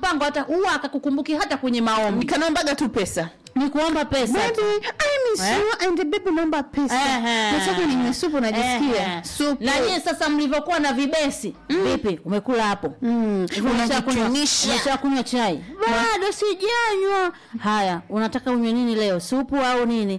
mpango hata huwa akakukumbuki hata kwenye maombi kanaombaga tu pesa ni kuomba pesa Baby, tu. I miss Eh? you and baby naomba pesa. Ehe. Nataka ninywe supu najisikia. Ehe. Supu. na nyie sasa mlivyokuwa na vibesi vipi umekula hapo Mm. Unajitunisha. umeshakunywa chai bado sijanywa haya unataka unywe nini leo supu au nini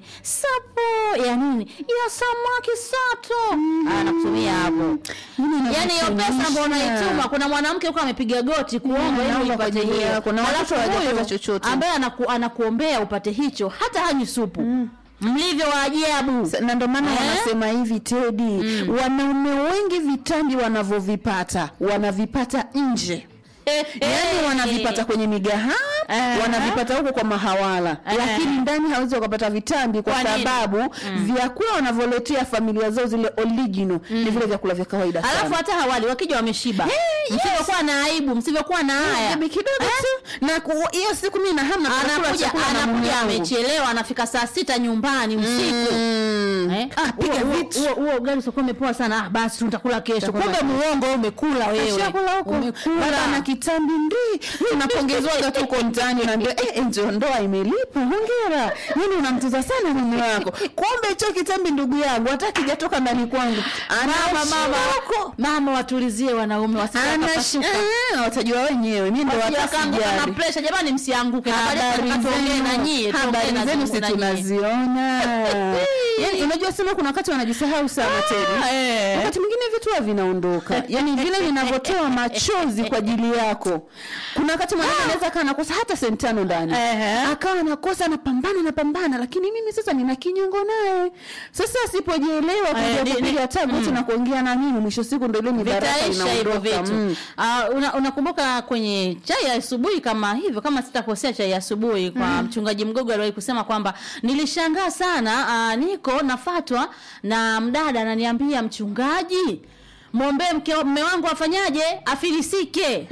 supu ya nini ya samaki sato mm. nakutumia hapo yani hiyo pesa ambayo unaituma kuna mwanamke huko amepiga goti kuomba ili naomba kwa upate ajili hiyo yako, na Alafu watoto hawajapata huyu chochote. ambaye anaku, anakuombea upate hicho hata hanywi supu mlivyo wa ajabu Sa- na ndo maana Eh? wanasema hivi Tedi, wanaume wengi vitambi wanavyovipata wanavipata nje yaani wanavipata kwenye migahawa Eh. wanavipata huko kwa mahawala Eh. lakini ndani hawezi wakapata vitambi kwa, Kwa nini? sababu vyakula wanavyoletea familia zao zile original ni vile vyakula vya kawaida sana. alafu hata hawali wakija wameshiba yes. msivyokuwa na aibu msivyokuwa na haya Bibi kidogo tu na ku- hiyo siku mimi na hamu nataka kula anakuja chakula na mume anakuja wangu. amechelewa anafika saa sita nyumbani usiku Mm. Eh? Ah, piga Huo- huo- vitu. huo- huo ugali utakuwa umepoa sana ah, basi tutakula kesho Tutakula kumbe kesho. muongo wewe umekula wewe Ashakula huko umekula baba na kitambi ndi unapongezwaga tu uko mtaani unaambia eh, eh, ndio ndoa imelipa hongera yani unamtuza sana mume wako kumbe hicho kitambi ndugu yangu hata kijatoka ndani kwangu mama mama huko mama watulizie wanaume wasipapasuka watajua wenyewe mi ndo hata na sijali pressure jamani msianguke na baadaye habari tuongee na nyie zenu tuongee habari na zenu Mungu si na nyie. tunaziona yani unajua sema kuna wakati wanajisahau sana tena eh. wakati mwingine vitu huwa vinaondoka yani vile vinavyotoa machozi kwa ajili yako kuna wakati mwanamke anaweza kaa anakosa hata senti tano ndani Ehe. akawa anakosa anapambana anapambana lakini mimi sasa nina kinyongo naye sasa asipojielewa Eh, kuja ni- kupiga ni- tagoti na kuongea na mimi mwisho siku ndo ile mibaraka vitaisha hivyo inaondoka vitu Mm. Ah, una- unakumbuka kwenye chai ya asubuhi kama hivyo kama sitakosea chai ya asubuhi kwa mchungaji mgogo aliwahi kusema kwamba nilishangaa sana ah, niko nafatwa na mdada ananiambia mchungaji mwombee mke mme wangu afanyaje afilisike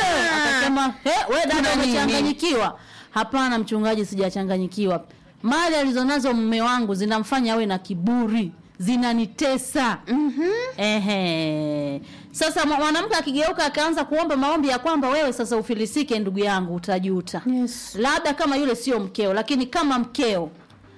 akasema "Eh, we dada Kuna nini?" umechanganyikiwa hapana mchungaji sijachanganyikiwa mali alizonazo mme wangu zinamfanya awe na kiburi zinanitesa mm-hmm. Ehe. Sasa mwa- mwanamke akigeuka akaanza kuomba maombi ya kwamba wewe sasa ufilisike, ndugu yangu, utajuta. Yes. Labda kama yule sio mkeo, lakini kama mkeo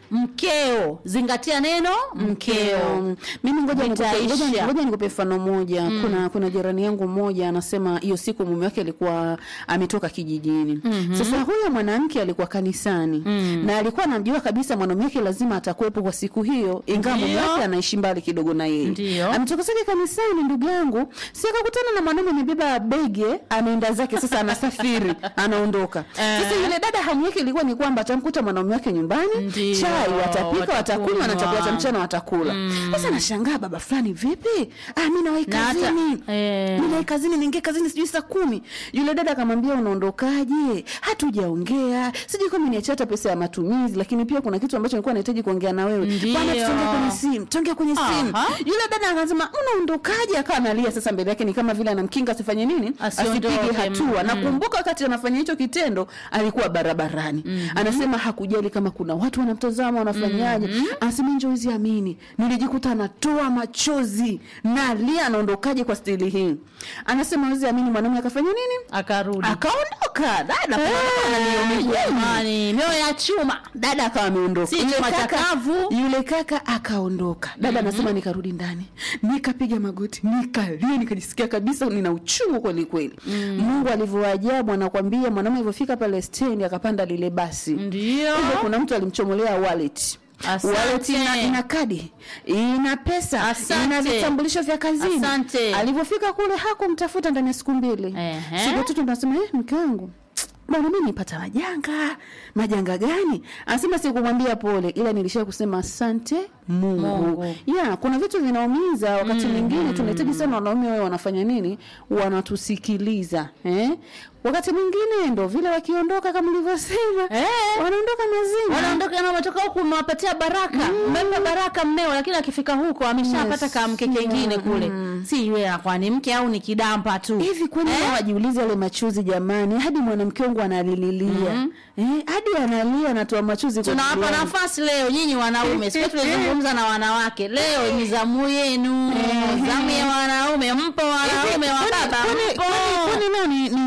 mkeo, zingatia neno mkeo. Mm. mimi ngoja nikupe- Vitaisha. ngoja- ngoja nikupe mfano moja kuna kuna jirani yangu mmoja anasema hiyo siku mume wake alikuwa ametoka kijijini sasa huyo mwanamke alikuwa kanisani na alikuwa anamjua kabisa mwanaume wake lazima atakuwepo kwa siku hiyo ingawa mume Ndio. wake anaishi mbali kidogo na yeye Ndio. ametoka zake kanisani ndugu yangu si akakutana na mwanaume amebeba bege anaenda zake sasa anasafiri anaondoka sasa yule dada hamu yake ilikuwa ni kwamba atamkuta mwanaume wake nyumbani Ndio, chai watapika watakunywa na watakunywa. chakula cha mchana watakula sasa nashangaa baba fulani vipi ah mi nawai Na hata- kazini eh. mi nawai kazini niingie kazini sijui saa kumi yule dada akamwambia unaondokaje hatujaongea sijui kama niachia hata pesa ya matumizi lakini pia kuna kitu ambacho nilikuwa nahitaji kuongea na wewe Ndio. bwana tuongee kwenye simu tuongee kwenye simu Aha. yule dada akasema unaondokaje akawa analia sasa mbele yake ni kama vile anamkinga asifanye nini Asiondoke, asipige hatua mm. nakumbuka wakati anafanya hicho kitendo alikuwa barabarani anasema hakujali kama kuna watu wanamtazama wanafanyaje anasema njoezi amini nilijikuta anatoa machozi nalia anaondokaje kwa stili hii anasema wezi amini mwanaume akafanya nini Akarudi. akaondoka dada Eh, hey, jamani, mioyo ya chuma. dada akawa ameondoka Si Yule chuma kaka- chakavu. yule kaka akaondoka dada anasema nikarudi ndani nikapiga magoti nikalia nikajisikia kabisa nina uchungu kweli kweli mungu alivyowaajabu anakwambia mwanaume alivyofika pale stendi akapanda lile basi Ndio. Kumbe kuna mtu alimchomolea wallet Asante. wallet ina, ina kadi ina pesa Asante. ina vitambulisho vya kazini Asante. alivyofika kule hakumtafuta ndani ya siku mbili Ehe. siku tatu nasema eh, mke wangu bwana mi nipata majanga majanga gani anasema sikumwambia pole ila nilishia kusema asante mungu, Mungu. ya kuna vitu vinaumiza wakati mwingine tunahitaji sana wanaume wawe wanafanya nini wanatusikiliza eh? wakati mwingine ndo vile wakiondoka kama ulivyosema Eh. wanaondoka mazima wanaondoka na umetoka huku umewapatia baraka umempa baraka mmeo lakini akifika huko ameshapata Yes. kamke kengine kule si yule anakuwa ni mke au ni kidampa tu hivi kwani eh? wajiulize yale machozi jamani hadi mwanamke wangu analililia eh, hadi analia anatoa machozi kwa tunawapa ajili yangu. nafasi leo nyinyi wanaume siku tulizungumza na wanawake leo ni zamu yenu zamu ya wanaume mpo wanaume wa Kwani- baba kwani- mpo kwani- kwani leo ni, ni siku gani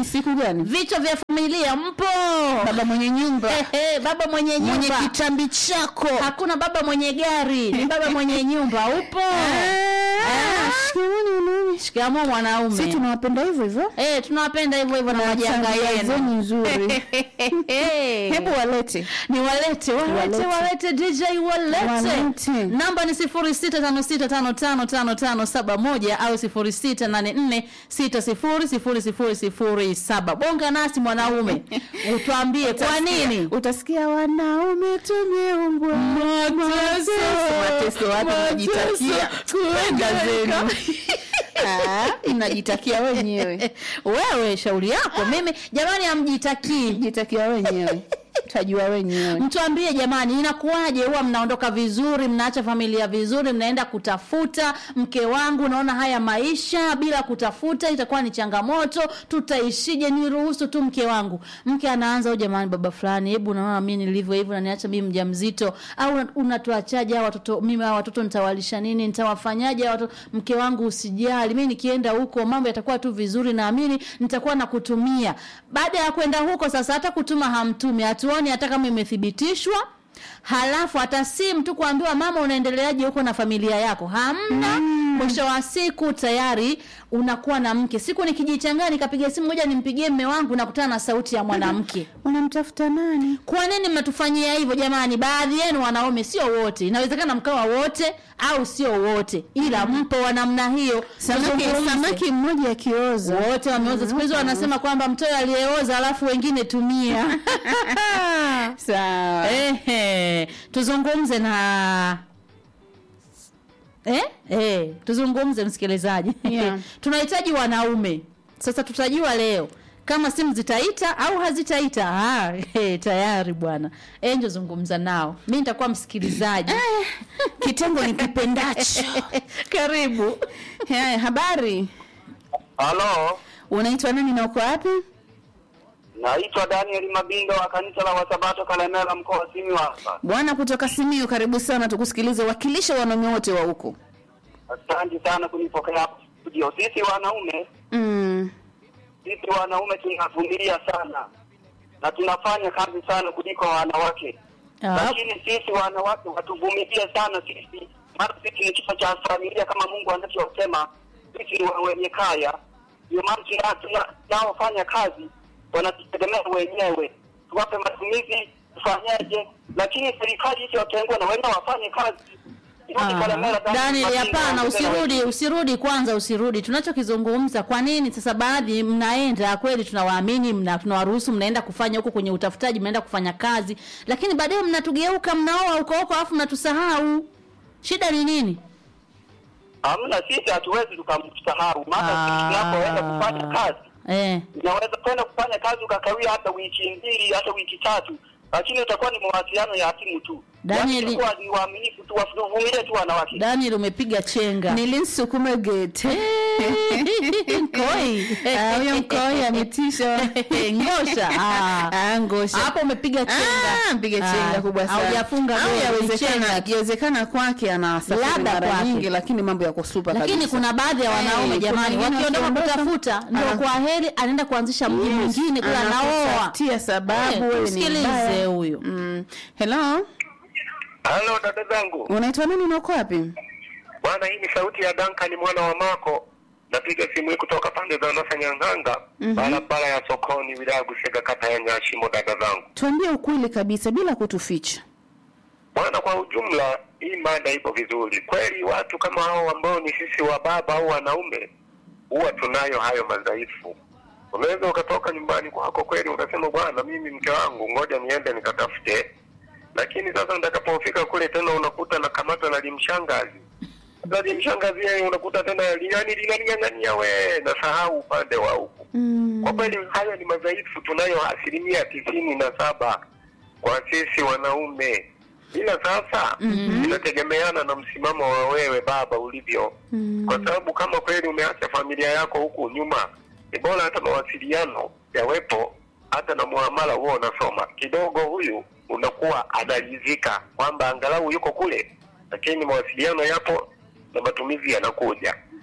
gani vichwa vya familia mpo baba mwenye nyumba Ehe, baba mwenye mwenye nyumba kitambi chako hakuna baba mwenye gari ni baba mwenye nyumba upo Ah, shikamoni wanaume. shikamoo si mwanaume tunawapenda hivyo hivyo Eh, tunawapenda hivyo hivyo na majanga Tabia zenu yenu nzuri hebu walete ni walete walete Walete. walete dj walete Walete. namba ni sifuri sita tano sita tano tano tano tano saba moja au sifuri sita nane nne sita sifuri sifuri sifuri sifuri saba bonga nasi mwanaume utwambie kwa nini utasikia wanaume tumeumbwa mateso mateso wapi mnajitakia kwenda zenu Ah, inajitakia wenyewe wewe shauri yako mimi jamani amjitakii jitakia wenyewe tajua wenyewe mtuambie jamani inakuwaje huwa mnaondoka vizuri mnaacha familia vizuri mnaenda kutafuta mke wangu naona haya maisha bila kutafuta itakuwa ni changamoto tutaishije niruhusu tu mke wangu mke anaanza u jamani baba fulani hebu naona mi nilivyo hivyo naniacha mimi mja mzito au unatuachaje hawa watoto mimi hawa watoto nitawalisha nini nitawafanyaje hawa watoto mke wangu usijali mi nikienda huko mambo yatakuwa tu vizuri naamini nitakuwa na kutumia baada ya kwenda huko sasa hata kutuma hamtumi hatuoni hata kama imethibitishwa halafu hata simu tu kuambiwa mama unaendeleaje huko na familia yako hamna mwisho wa siku tayari unakuwa na mke siku nikijichanganya nikapiga simu moja nimpigie mme wangu nakutana na sauti ya mwanamke wanamtafuta nani kwa nini mnatufanyia hivyo jamani baadhi yenu wanaume sio wote inawezekana mkawa wote au sio wote ila mpo wa namna hiyo samaki, Tuzungumze. samaki mmoja akioza wote wameoza siku hizi wanasema kwamba mtoyo aliyeoza alafu wengine tumia sawa Ehe, tuzungumze na eh? Eh, tuzungumze msikilizaji Yeah. tunahitaji wanaume sasa tutajua leo kama simu zitaita au hazitaita ah, eh, tayari bwana enjo zungumza nao mi nitakuwa msikilizaji kitengo ni kipendacho karibu haya habari Halo, unaitwa nani na uko wapi naitwa Daniel Mabindo wa kanisa la Wasabato Kalemera, mkoa wa Simiyu hapa. bwana kutoka simio karibu sana tukusikilize wakilisha wanaume wote wa huko Asante sana kunipokea hapa studio. Sisi wanaume, mm. sisi wanaume tunavumilia sana na tunafanya kazi sana kuliko wanawake, Ah, lakini sisi wanawake watuvumilie sana sisi, maana sisi ni kichwa cha familia kama Mungu anavyosema, sisi ni wenye kaya. Ndio maana tuna- tuna- tunaofanya kazi wanatutegemea wenyewe, tuwape matumizi, tufanyeje? Lakini serikali isiyotengwa na wenyewe wafanye kazi. Irudi Ah, Kalemera, Daniel Daniel, Mabindo, hapana, waongeze na usirudi, usirudi kwanza, usirudi. Tunachokizungumza kwa nini sasa, baadhi mnaenda kweli, tunawaamini, mna tunawaruhusu, mnaenda kufanya huko kwenye utafutaji, mnaenda kufanya kazi, lakini baadaye mnatugeuka, mnaoa huko huko, alafu mnatusahau. Shida ni nini? Hamna, sisi hatuwezi tukamsahau, maana Ah. sisi tunapoenda kufanya kazi Eh, unaweza kwenda kufanya kazi ukakawia hata wiki mbili hata wiki tatu, lakini utakuwa ni mawasiliano ya simu tu. Daniel- Yaani itakuwa ni waaminifu tu, wavumilie tu wanawake. Daniel umepiga chenga. nilinsukume gete Koi. Ah, huyo mkoi ametisha Ngosha. Ah. Ah, ngosha Hapo umepiga chenga. Ah, mpige Ah, chenga kubwa sana. haujafunga Au goli, yawezekana chenga. yawezekana kwake anasafiri Labda mara kwake. nyingi lakini mambo yako super lakini kabisa. kuna baadhi ya wanaume Eh, jamani kuna wengine wakiondoka wakiondoka, kutafuta ndio ana- kwa heri anaenda kuanzisha mji Yes, mwingine kule anaoa anakutafutia sababu Eh, wewe ni tumsikilize mbaya. huyu. Mm. Hello, Halo dada zangu, unaitwa nani na uko wapi? bwana, hii ni sauti ya Duncan mwana wa Mako. Napiga simu hii kutoka pande za Nasa Nyang'anga, barabara ya sokoni, wilaya ya Busega, kata ya Nyashimo. Dada zangu, Tuambie ukweli kabisa bila kutuficha. bwana, kwa ujumla hii mada ipo vizuri kweli. Watu kama hao ambao ni sisi wa baba au wanaume, huwa tunayo hayo madhaifu. Unaweza ukatoka nyumbani kwako kweli ukasema, bwana, mimi mke wangu, ngoja niende nikatafute, lakini sasa nitakapofika kule tena unakuta na kamata na limshangazi sasa limshangazi yeye unakuta tena linani linaning'ang'ania we nasahau upande wa huku Mm. kwa kweli hayo ni madhaifu tunayo asilimia tisini na saba kwa sisi wanaume ila sasa inategemeana na msimamo wa wewe baba ulivyo kwa sababu kama kweli umeacha familia yako huku nyuma ni bora hata mawasiliano yawepo hata na muamala huo unasoma kidogo huyu unakuwa anaridhika kwamba angalau yuko kule lakini mawasiliano yapo na matumizi yanakuja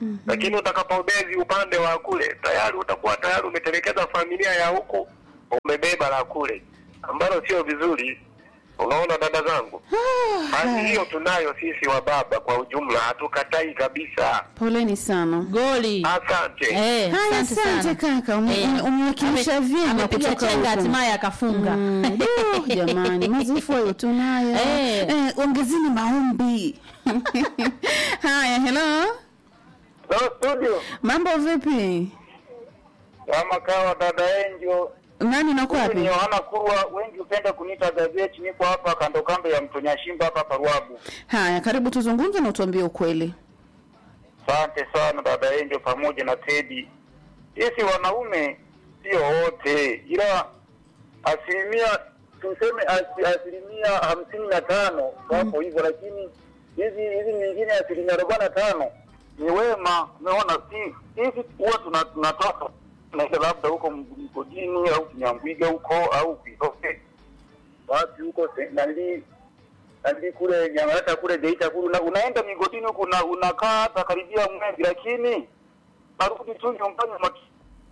lakini utakapobezi upande wa kule tayari utakuwa tayari umetelekeza familia ya huku umebeba la kule ambalo sio vizuri unaona dada zangu hali hiyo tunayo sisi wa baba kwa ujumla hatukatai kabisa poleni sana goli asante Eh, haya asante asante sana. kaka ume- Eh, ume- umewakilisha ame- vyema amepiga kutoka chenga huko. hatimaye akafunga Mm, duh, jamani mazifu hayo tunayo Eh. eh, ongezeni maombi haya hello no, studio mambo vipi kama kawa dada enjo nani nako ni wapi Yohana Kurwa, wengi hupenda kuniita gazeti. Niko hapa kando kando ya mto Nyashimba hapa Paruabu. haya karibu tuzungumze na utuambie ukweli Asante sana dada Enjo pamoja na Tedi. Sisi wanaume sio wote, ila asilimia tuseme asi, asilimia hamsini na tano wapo hivyo, lakini hizi hizi nyingine asilimia arobaini na tano ni wema. Umeona, si sisi huwa tuna- tunatoka tunaenda labda huko mgodini au Kinyambwiga huko au Kisoke wapi huko se- nani nani kule Nyamata kule Geita kule una, unaenda migodini huko una, unakaa hata karibia mwezi, lakini narudi tu nyumbani maki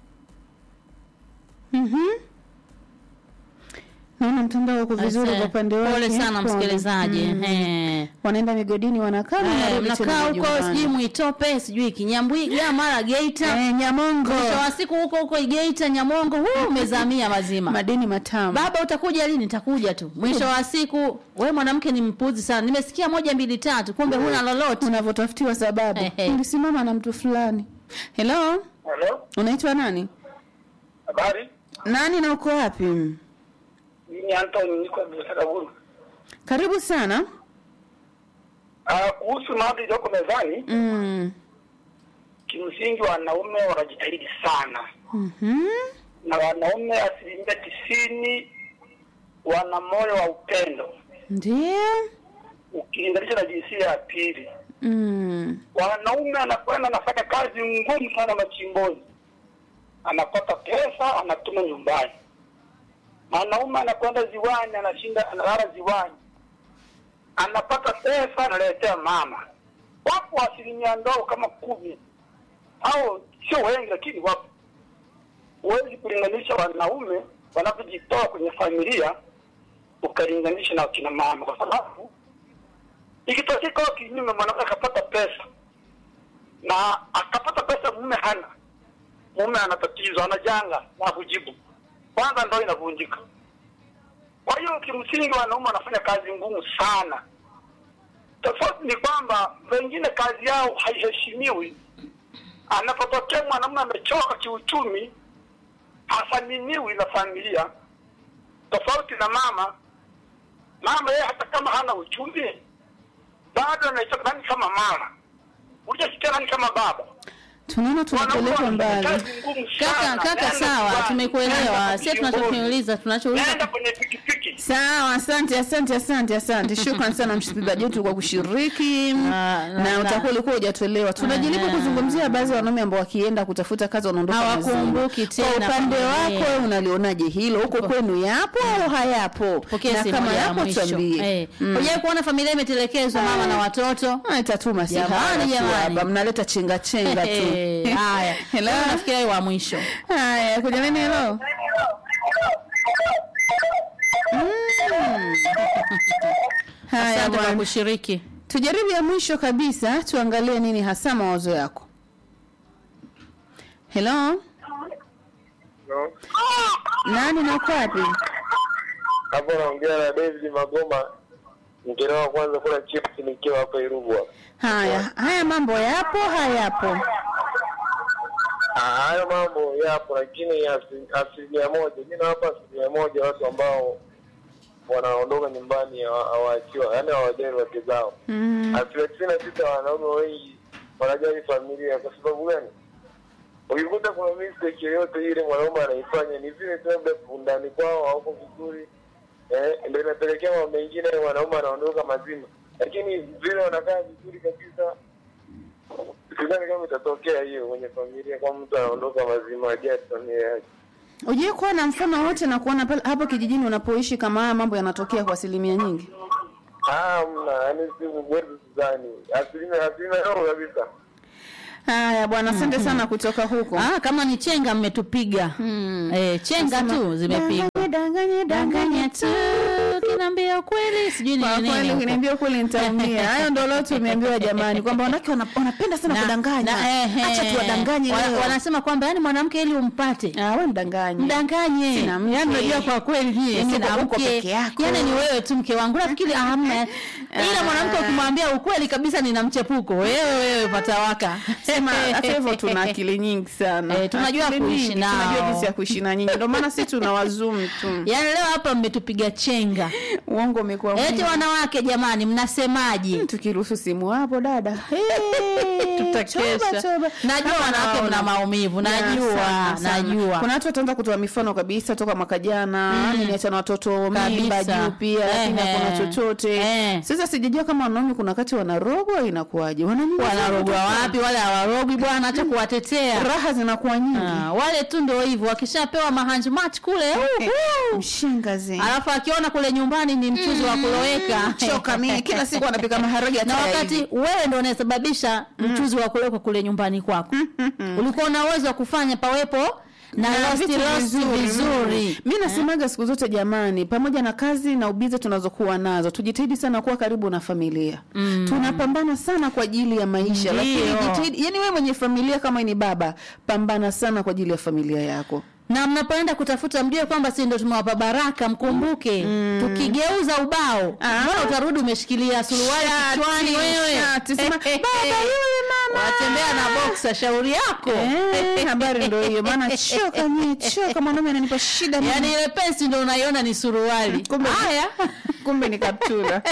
Mhm. naona mtandao uko vizuri Ase, kwa upande wake pole sana Pole. msikilizaji Mm. Eh. wanaenda migodini wanakaa Eh, wanarudi tena mnakaa huko majumbani. sijui mwitope sijui kinyambwiga mara geita eh, nyamongo mwisho wa siku huko huko igeita nyamongo huu umezamia mazima madini matamu baba utakuja lini nitakuja tu mwisho wa siku we mwanamke ni mpuzi sana nimesikia moja mbili tatu kumbe huna lolote unavyotafutiwa sababu Ehe. ulisimama na mtu fulani hello Hello, unaitwa nani habari? nani na uko wapi Mimi Anton niko Busaraburu. karibu sana Ah, kuhusu mada iliyoko mezani, mm. kimsingi wanaume wanajitahidi sana, mm na wanaume asilimia tisini wana moyo wa upendo ndio ukilinganisha na jinsia ya pili. mm. Wanaume anakwenda anafanya kazi ngumu sana machimboni, anapata pesa anatuma nyumbani. Mwanaume anakwenda ziwani, anashinda analala ziwani, anapata pesa analetea mama. Wapo asilimia ndogo kama kumi, au sio wengi, lakini wapo. Huwezi kulinganisha wanaume wanavyojitoa kwenye familia ukalinganisha na wakina mama, kwa sababu ikitokea kwa kinyume, mwanamke akapata pesa na akapata pesa, mume hana, mume ana tatizo, ana janga na kujibu, kwanza ndoa inavunjika. Kwa hiyo kimsingi, wanaume wanafanya kazi ngumu sana. Tofauti ni kwamba wengine kazi yao haiheshimiwi. Anapotokea mwanamume amechoka kiuchumi, hathaminiwi na familia, tofauti na mama. Mama yeye hata kama hana uchumi bado anaitwa nani kama mama, ulishasikia nani kama baba. tunaona tunapelekwa mbali kaka kaka sawa tumekuelewa sie tunachokiuliza tunachouliza Nenda kwenye pikipiki sawa asante asante asante asante shukran sana msikilizaji wetu kwa kushiriki Na- na- na na- utakuwa ulikuwa hujatuelewa tunajaribu Aha. kuzungumzia baadhi ya wanaume ambao wakienda kutafuta kazi wanaondoka Hawakumbuki mazima. kwa tena upande familia. wako wewe unalionaje hilo huko kwenu yapo au hayapo pokea na simu kama moja ya yapo mwisho tuambie Eh, Mm. hujawahi kuona familia imetelekezwa mama na watoto Ah, itatuma si Jamani, haya tu jamani. hapa mnaleta chenga chenga tu Eh, haya Hello? Wewe unafikiria wewe wa mwisho haya kuja nini helo Mm. haya asante kwa bwana kushiriki tujaribu ya mwisho kabisa tuangalie nini hasa mawazo yako helo nani na uko wapi hapo naongea na David Magoma, mkelewa kwanza kula chips nikiwa hapa Irugu hapa. haya haya mambo yapo hayapo Ah, hayo mambo yapo, lakini asi- asilimia moja, mi nawapa asilimia moja watu ambao wanaondoka nyumbani hawa- hawaachiwa, yaani hawajali wake zao. mm. Asilimia tisini na sita wanaume wengi wanajali familia. Kwa sababu gani? Ukikuta kuna mistake yoyote ile mwanaume anaifanya, ni vile tu labda undani kwao hauko vizuri, eh, ndio inapelekea mambo mengine, mwanaume anaondoka mazima, lakini vile wanakaa vizuri kabisa sidhani kama itatokea hiyo kwenye familia, kama mtu anaondoka mazima ajali familia yake. ujue kuwa na mfano wote na kuona pale hapo kijijini unapoishi kama haya mambo yanatokea kwa asilimia nyingi Ah, mna yani si kwetu sidhani, asilimia asilimia ndogo kabisa. Haya bwana, asante sana kutoka huko. Ah, kama ni chenga mmetupiga eh, chenga tu zimepigwa Danganye, danganye, danganya danganye tu kinaambia ukweli sijui ni Kwa nini kweli huko. ukiniambia kweli nitaumia. Hayo ndio leo tumeambiwa jamani, kwamba wanawake wana- wanapenda sana Na- kudanganya. na- ehe. Acha tuwadanganye Wana- leo. wanasema kwamba yani mwanamke ili umpate Ah, wewe mdanganye. mdanganye Sina mke. yani unajua kwa kweli nyie Yani sina uko- uko mke peke yako. yani ni wewe tu mke wangu nafikiri hamna ila mwanamke ukimwambia ukweli kabisa nina mchepuko wewe wewe patawaka Sema hata hivyo tuna akili nyingi sana. Eh, tunajua Akili kuishi nyingi, nao. Tunajua jinsi ya kuishi na nyinyi. Ndio maana sisi tuna wazum tu. yani leo hapa mmetupiga chenga Uongo umekuwa eti mwingi. wanawake jamani mnasemaje tukiruhusu simu hapo dada. Hey, tutakesha toba, toba. najua Kama wanawake mna naona. maumivu Ya, najua sana, sana. najua Kuna watu wataanza kutoa mifano kabisa toka mwaka jana, mm. niliacha na watoto mimba Kabisa. juu pia, lakini Ehe. hakuna chochote. Eh. Sasa sijajua kama wanaume kuna wakati wanarogwa inakuwaje? Wananyumba wanarogwa wapi wale hawarogwi bwana acha kuwatetea Raha zinakuwa nyingi. Ah, wale tu ndio hivyo wakishapewa mahanjumati kule uhu. Mshengazi. alafu akiona kule nyumbani ni mchuzi wa kuloweka Choka mimi kila siku anapika maharage na hata wakati hivi. wewe ndo unasababisha mchuzi wa kuloweka kule nyumbani kwako ulikuwa una uwezo wa kufanya pawepo na Na rosti vitu rosti vizuri mi nasemaga siku zote jamani pamoja na kazi na ubize tunazokuwa nazo tujitahidi sana kuwa karibu na familia mm. tunapambana sana kwa ajili ya maisha lakini Ndio. jitahidi yani wewe mwenye familia kama ni baba pambana sana kwa ajili ya familia yako na mnapoenda kutafuta mjue kwamba si ndo tumewapa baraka mkumbuke tukigeuza ubao Ah. mbona utarudi umeshikilia suruali Shati, kichwani wewe shati, sema, "Baba yule mama." watembea na boksa shauri yako Eh, habari ndo hiyo maana choka mie choka mwanaume ananipa shida mimi. yaani ile pensi ndo unaiona ni suruali Kumbe- haya kumbe ni kaptula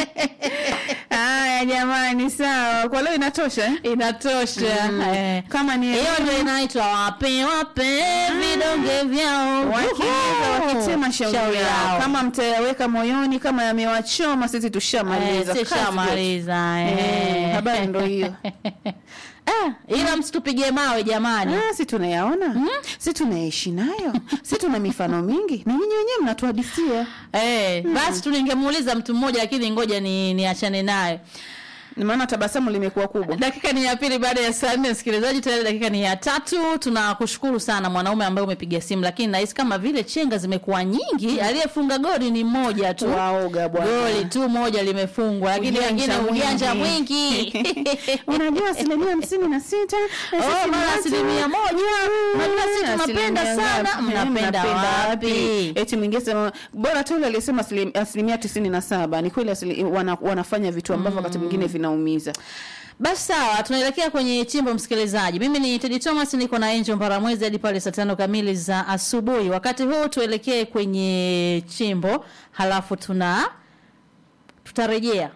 haya jamani sawa kwa leo inatosha eh? inatosha eh. kama ni hiyo ndio inaitwa wape wape vidonge vyao wakiweza Uhu. wakitema shauri yao kama mtayaweka moyoni kama yamewachoma sisi tushamaliza Eh, Kazi sishamaliza Eh, eh. habari ndo hiyo Ah, ila msitupige mawe jamani Ah, si tunayaona si tunaishi nayo si tuna mifano mingi na nyinyi wenyewe mnatuhadisia Eh, basi tu ningemuuliza mtu mmoja lakini ngoja ni niachane naye. maana tabasamu limekuwa kubwa Dakika ni ya pili baada ya saa nne, msikilizaji, tayari dakika ni ya tatu. Tunakushukuru sana mwanaume ambaye umepiga simu, lakini nahisi kama vile chenga zimekuwa nyingi. Aliyefunga goli ni mmoja tu, waoga bwana goli tu moja limefungwa, lakini Ujanja wengine ujanja mwingi. mwingi unajua asilimia hamsini na sita na sisi Oh, ni mara watu- asilimia moja. Unajua sisi Mm, tunapenda asilimia sana. ngapi? Mnapenda wapi? eti mwingine sema bora tu yule aliyesema asilim- asilimia tisini na saba ni kweli asili- wana, wanafanya vitu ambavyo wakati mwingine vinaumiza Basi sawa, tunaelekea kwenye chimbo msikilizaji. Mimi ni Teddy Thomas, niko na Angel Mbaramwezi hadi pale saa tano kamili za asubuhi. Wakati huu tuelekee kwenye chimbo, halafu tuna tutarejea.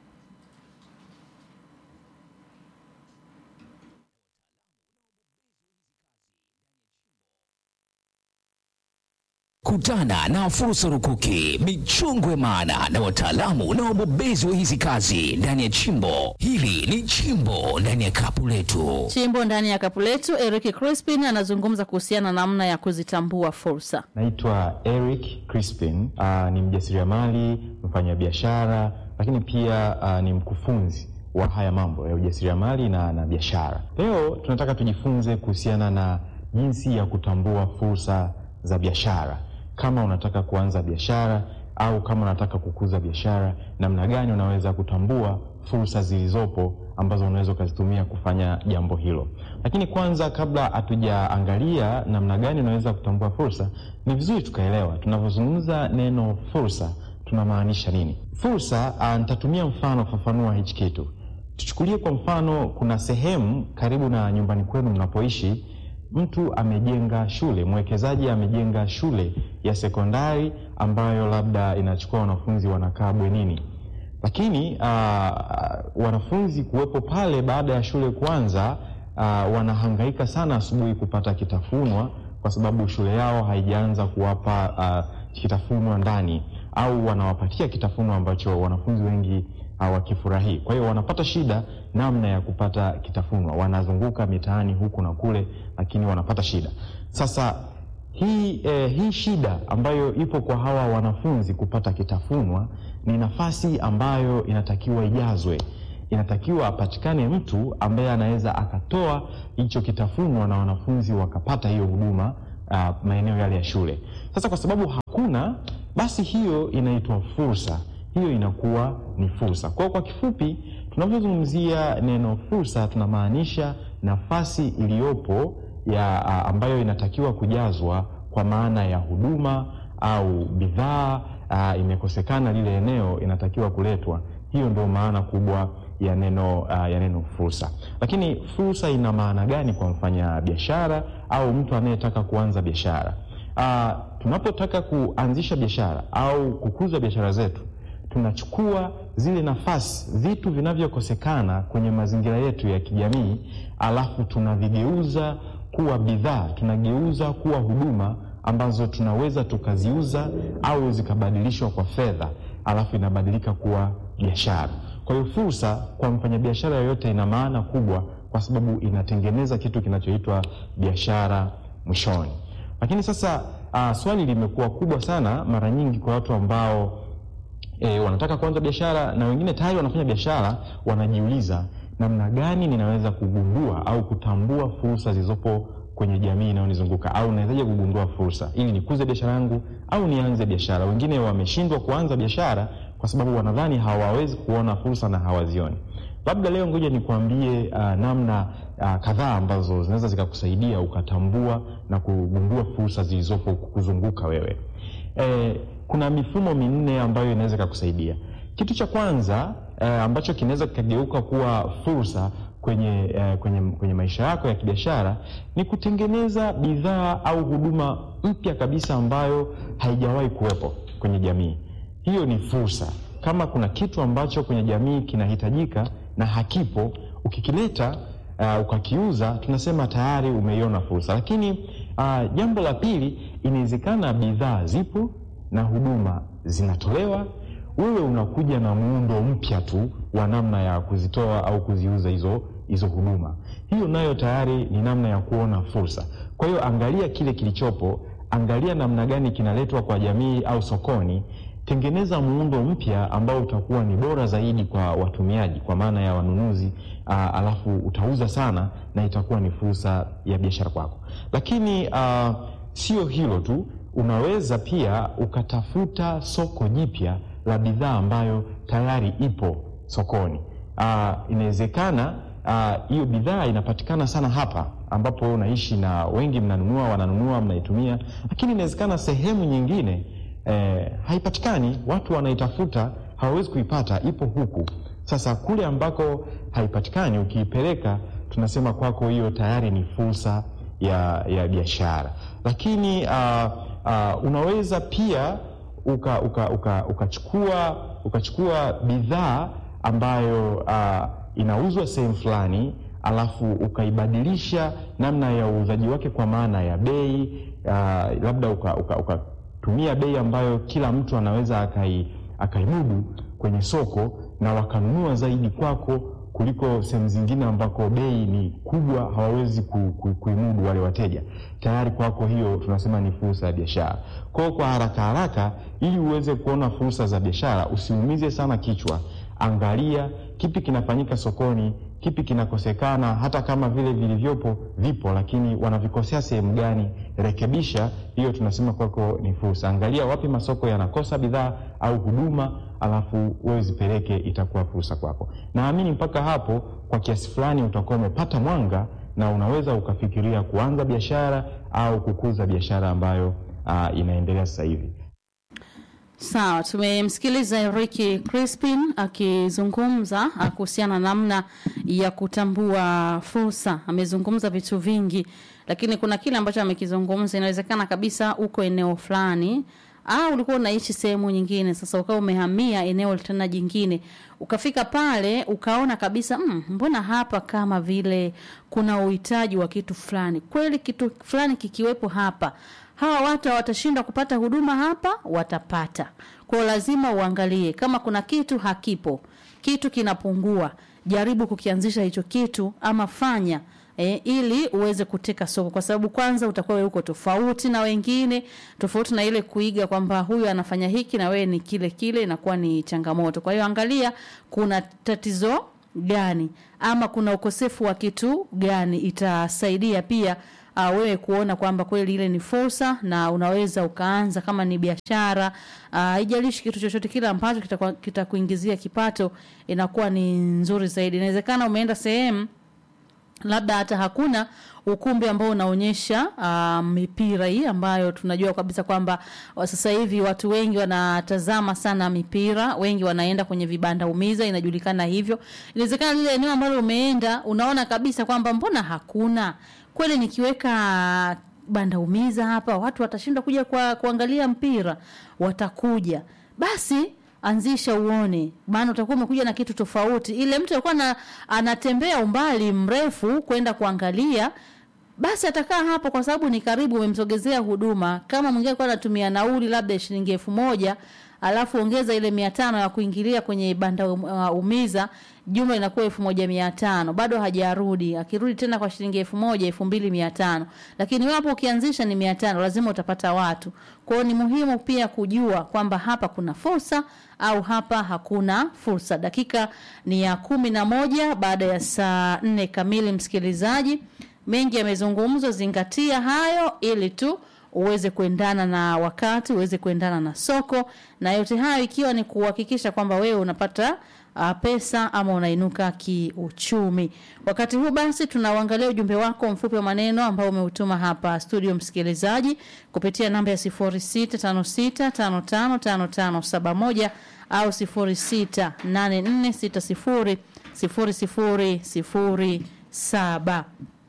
Kutana na fursa rukuki, michongwe maana na wataalamu na wabobezi wa hizi kazi ndani ya chimbo. Hili ni chimbo ndani ya kapu letu. Chimbo ndani ya kapu letu, Eric Crispin anazungumza kuhusiana na namna ya kuzitambua fursa. Naitwa Eric Crispin. Uh, ni mjasiriamali, mfanyabiashara, lakini pia uh, ni mkufunzi wa haya mambo ya ujasiriamali na, na biashara. Leo tunataka tujifunze kuhusiana na jinsi ya kutambua fursa za biashara. Kama unataka kuanza biashara au kama unataka kukuza biashara, namna gani unaweza kutambua fursa zilizopo ambazo unaweza ukazitumia kufanya jambo hilo. Lakini kwanza, kabla hatujaangalia namna gani unaweza kutambua fursa, ni vizuri tukaelewa tunavyozungumza neno fursa tunamaanisha nini. Fursa, ah, nitatumia mfano kufafanua hichi kitu. Tuchukulie kwa mfano, kuna sehemu karibu na nyumbani kwenu mnapoishi, mtu amejenga shule, mwekezaji amejenga shule ya sekondari ambayo labda inachukua wanafunzi wanakaa bwenini lakini uh, wanafunzi kuwepo pale baada ya shule kuanza uh, wanahangaika sana asubuhi kupata kitafunwa kwa sababu shule yao haijaanza kuwapa uh, kitafunwa ndani au wanawapatia kitafunwa ambacho wanafunzi wengi hawakifurahii. Kwa hiyo wanapata shida namna ya kupata kitafunwa, wanazunguka mitaani huku na kule, lakini wanapata shida. Sasa hii, eh, hii shida ambayo ipo kwa hawa wanafunzi kupata kitafunwa ni nafasi ambayo inatakiwa ijazwe. inatakiwa apatikane mtu ambaye anaweza akatoa hicho kitafunwa na wanafunzi wakapata hiyo huduma uh, maeneo yale ya shule. Sasa kwa sababu hakuna, basi hiyo inaitwa fursa, hiyo inakuwa ni fursa. Kwa kwa kifupi, tunapozungumzia neno fursa tunamaanisha nafasi iliyopo ya uh, ambayo inatakiwa kujazwa kwa maana ya huduma au bidhaa uh, imekosekana lile eneo, inatakiwa kuletwa. Hiyo ndio maana kubwa ya neno uh, ya neno fursa. Lakini fursa ina maana gani kwa mfanya biashara au mtu anayetaka kuanza biashara? Uh, tunapotaka kuanzisha biashara au kukuza biashara zetu, tunachukua zile nafasi, vitu vinavyokosekana kwenye mazingira yetu ya kijamii, alafu tunavigeuza kuwa bidhaa, tunageuza kuwa huduma ambazo tunaweza tukaziuza au zikabadilishwa kwa fedha, alafu inabadilika kuwa biashara. Kwa hiyo fursa kwa mfanyabiashara yoyote ina maana kubwa, kwa sababu inatengeneza kitu kinachoitwa biashara mwishoni. Lakini sasa uh, swali limekuwa kubwa sana mara nyingi kwa watu ambao e, wanataka kuanza biashara na wengine tayari wanafanya biashara, wanajiuliza namna gani ninaweza kugundua au kutambua fursa zilizopo kwenye jamii inayonizunguka au nawezaje kugundua fursa ili nikuze biashara yangu au nianze biashara. Wengine wameshindwa kuanza biashara kwa sababu wanadhani hawawezi kuona fursa na hawazioni. Labda leo ngoja nikuambie uh, namna uh, kadhaa ambazo zinaweza zikakusaidia ukatambua na kugundua fursa zilizopo kukuzunguka wewe. E, kuna mifumo minne ambayo inaweza ikakusaidia. Kitu cha kwanza e, ambacho kinaweza kikageuka kuwa fursa kwenye, eh, kwenye, kwenye maisha yako ya kibiashara ni kutengeneza bidhaa au huduma mpya kabisa ambayo haijawahi kuwepo kwenye jamii. Hiyo ni fursa. Kama kuna kitu ambacho kwenye jamii kinahitajika na hakipo, ukikileta uh, ukakiuza, tunasema tayari umeiona fursa. Lakini uh, jambo la pili, inawezekana bidhaa zipo na huduma zinatolewa wewe unakuja na muundo mpya tu wa namna ya kuzitoa au kuziuza hizo hizo huduma. Hiyo nayo tayari ni namna ya kuona fursa. Kwa hiyo angalia kile kilichopo, angalia namna gani kinaletwa kwa jamii au sokoni, tengeneza muundo mpya ambao utakuwa ni bora zaidi kwa watumiaji, kwa maana ya wanunuzi aa, alafu utauza sana na itakuwa ni fursa ya biashara kwako. Lakini aa, sio hilo tu, unaweza pia ukatafuta soko jipya la bidhaa ambayo tayari ipo sokoni. Uh, inawezekana hiyo uh, bidhaa inapatikana sana hapa ambapo wewe unaishi na wengi mnanunua, wananunua, mnaitumia, lakini inawezekana sehemu nyingine eh, haipatikani, watu wanaitafuta, hawawezi kuipata, ipo huku. Sasa kule ambako haipatikani, ukiipeleka, tunasema kwako hiyo tayari ni fursa ya, ya biashara. Lakini uh, uh, unaweza pia ukachukua uka, uka, ukachukua ukachukua bidhaa ambayo uh, inauzwa sehemu fulani alafu ukaibadilisha namna ya uuzaji wake kwa maana ya bei uh, labda ukatumia uka, uka bei ambayo kila mtu anaweza akai, akaimudu kwenye soko na wakanunua zaidi kwako kuliko sehemu zingine ambako bei ni kubwa, hawawezi ku, ku, kuimudu wale wateja. Tayari kwako hiyo tunasema ni fursa ya biashara. Kwa kwa haraka haraka, ili uweze kuona fursa za biashara, usiumize sana kichwa, angalia kipi kinafanyika sokoni, kipi kinakosekana, hata kama vile vilivyopo vipo, lakini wanavikosea sehemu gani, rekebisha. Hiyo tunasema kwako ni fursa. Angalia wapi masoko yanakosa bidhaa au huduma, alafu wewe zipeleke, itakuwa fursa kwako. Naamini mpaka hapo kwa kiasi fulani utakuwa umepata mwanga na unaweza ukafikiria kuanza biashara au kukuza biashara ambayo uh, inaendelea sasa hivi. Sawa, tumemsikiliza Ricky Crispin akizungumza kuhusiana na namna ya kutambua fursa. Amezungumza vitu vingi, lakini kuna kile ambacho amekizungumza, inawezekana kabisa uko eneo fulani au ulikuwa unaishi sehemu nyingine, sasa ukawa umehamia eneo tena jingine, ukafika pale ukaona kabisa mm, mbona hapa kama vile kuna uhitaji wa kitu fulani. Kweli kitu fulani kikiwepo hapa hawa watu watashindwa kupata huduma hapa, watapata. Kwa hiyo lazima uangalie kama kuna kitu hakipo, kitu kinapungua, jaribu kukianzisha hicho kitu ama fanya E, ili uweze kuteka soko, kwa sababu kwanza utakuwa wewe uko tofauti na wengine, tofauti na ile kuiga kwamba huyu anafanya hiki na wewe ni kile kile, inakuwa ni changamoto. Kwa hiyo angalia kuna tatizo gani ama kuna ukosefu wa kitu gani itasaidia pia uh, wewe kuona kwamba kweli ile ni fursa na unaweza ukaanza kama ni biashara haijalishi kitu chochote kile ambacho kitakuwa- kitakuingizia kipato inakuwa ni nzuri zaidi inawezekana umeenda sehemu labda hata hakuna ukumbi ambao unaonyesha uh, mipira hii ambayo tunajua kabisa kwamba wa- sasa hivi watu wengi wanatazama sana mipira wengi wanaenda kwenye vibanda umiza inajulikana hivyo inawezekana lile eneo ambalo umeenda unaona kabisa kwamba mbona hakuna kweli nikiweka banda umiza hapa watu watashindwa kuja kwa, kuangalia mpira watakuja basi anzisha uone maana utakuwa umekuja na kitu tofauti ile mtu alikuwa na, anatembea umbali mrefu kwenda kuangalia basi atakaa hapo kwa sababu ni karibu umemsogezea huduma kama mwingine alikuwa anatumia nauli labda shilingi elfu moja alafu ongeza ile mia tano ya kuingilia kwenye banda um, uh, umiza jumla inakuwa elfu moja mia tano bado hajarudi akirudi tena kwa shilingi elfu moja elfu mbili mia tano lakini wewe hapo ukianzisha ni mia tano lazima utapata watu kwao ni muhimu pia kujua kwamba hapa kuna fursa au hapa hakuna fursa dakika ni ya kumi na moja baada ya saa nne kamili msikilizaji mengi yamezungumzwa zingatia hayo ili tu uweze kuendana na wakati uweze kuendana na soko na yote hayo ikiwa ni kuhakikisha kwamba wewe unapata uh, pesa ama unainuka kiuchumi wakati huu basi tunauangalia ujumbe wako mfupi wa maneno ambao umeutuma hapa studio msikilizaji kupitia namba ya 0656555571 au 0684600007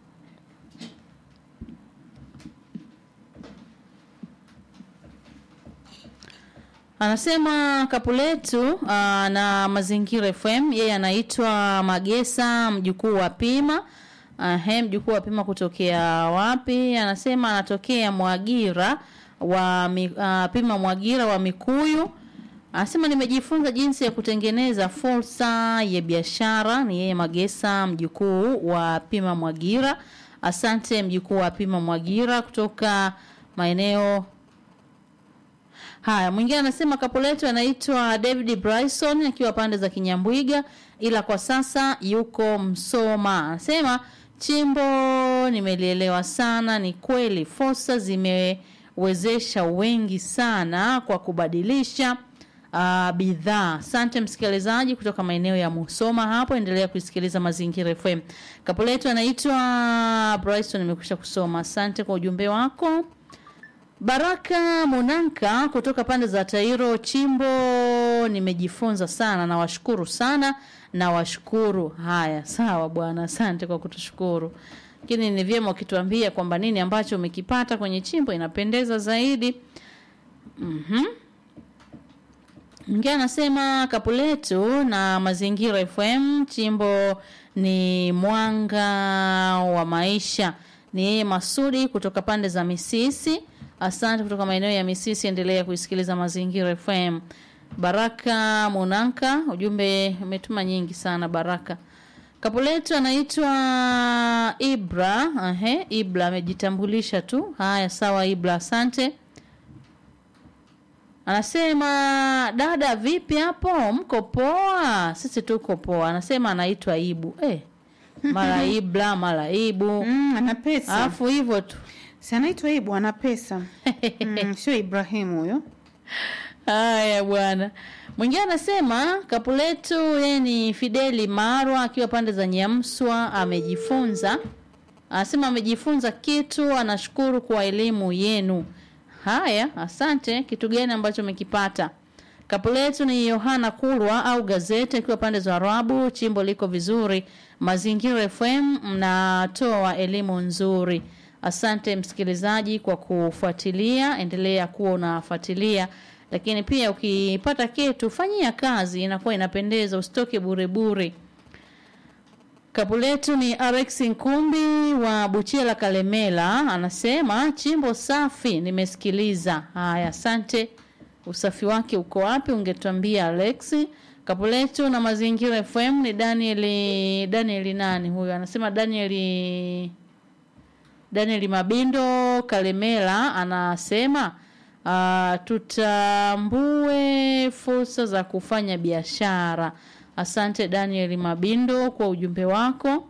Anasema Kapuletu uh, na Mazingira FM, yeye anaitwa Magesa, mjukuu wa Pima. Uh, mjukuu wa Pima kutokea wapi? Anasema anatokea Mwagira wa mi, uh, Pima Mwagira wa Mikuyu. Anasema nimejifunza jinsi ya kutengeneza fursa ya biashara. Ni yeye Magesa, mjukuu wa Pima Mwagira. Asante mjukuu wa Pima Mwagira kutoka maeneo Haya, mwingine anasema kapo letu anaitwa David Bryson akiwa pande za Kinyambwiga, ila kwa sasa yuko Msoma. Anasema chimbo nimelielewa sana, ni kweli fursa zimewezesha wengi sana kwa kubadilisha uh, bidhaa. Asante msikilizaji kutoka maeneo ya Musoma hapo, endelea kusikiliza Mazingira FM. Kapo letu anaitwa Bryson, nimekwisha kusoma. Asante kwa ujumbe wako. Baraka Monanka kutoka pande za Tairo Chimbo, nimejifunza sana, nawashukuru sana, nawashukuru. Haya, sawa bwana, asante kwa kutushukuru. Lakini ni vyema ukituambia kwamba nini ambacho umekipata kwenye chimbo inapendeza zaidi. Mhm. Mwingine anasema Kapuletu na Mazingira FM, chimbo ni mwanga wa maisha. Ni yeye Masudi kutoka pande za Misisi. Asante kutoka maeneo ya Misisi, endelea kuisikiliza Mazingira FM. Baraka Monanka, ujumbe umetuma nyingi sana Baraka. Kapuletu anaitwa Ibra. Ahe, Ibra amejitambulisha tu. Haya, sawa Ibra, asante. Anasema dada, vipi hapo? Mko poa? Sisi tuko poa. Anasema anaitwa Ibu. Eh, mara Ibra, mara Ibu. Mm, ana pesa. Alafu hivyo tu. Si anaitwa Ibu, ana pesa. mm, sio Ibrahimu huyo. Haya bwana. Mwingine anasema Kapuletu yeye ni Fideli Marwa akiwa pande za Nyamswa amejifunza. Anasema amejifunza kitu, anashukuru kwa elimu yenu. Haya, asante. Kitu gani ambacho umekipata? Kapuletu ni Yohana Kulwa au gazeti akiwa pande za Arabu, chimbo liko vizuri. Mazingira FM mnatoa elimu nzuri. Asante msikilizaji kwa kufuatilia, endelea kuwa unafuatilia, lakini pia ukipata kitu fanyia kazi, inakuwa inapendeza, usitoke bure bure. Kapu letu ni Alex Nkumbi wa Buchela Kalemela, anasema chimbo safi, nimesikiliza. Haya, asante. Usafi wake uko wapi? Ungetuambia Alex. Kapu letu na Mazingira FM ni Daniel Daniel nani huyo? Anasema Daniel Daniel Mabindo Kalemela anasema uh, tutambue fursa za kufanya biashara. Asante Daniel Mabindo kwa ujumbe wako.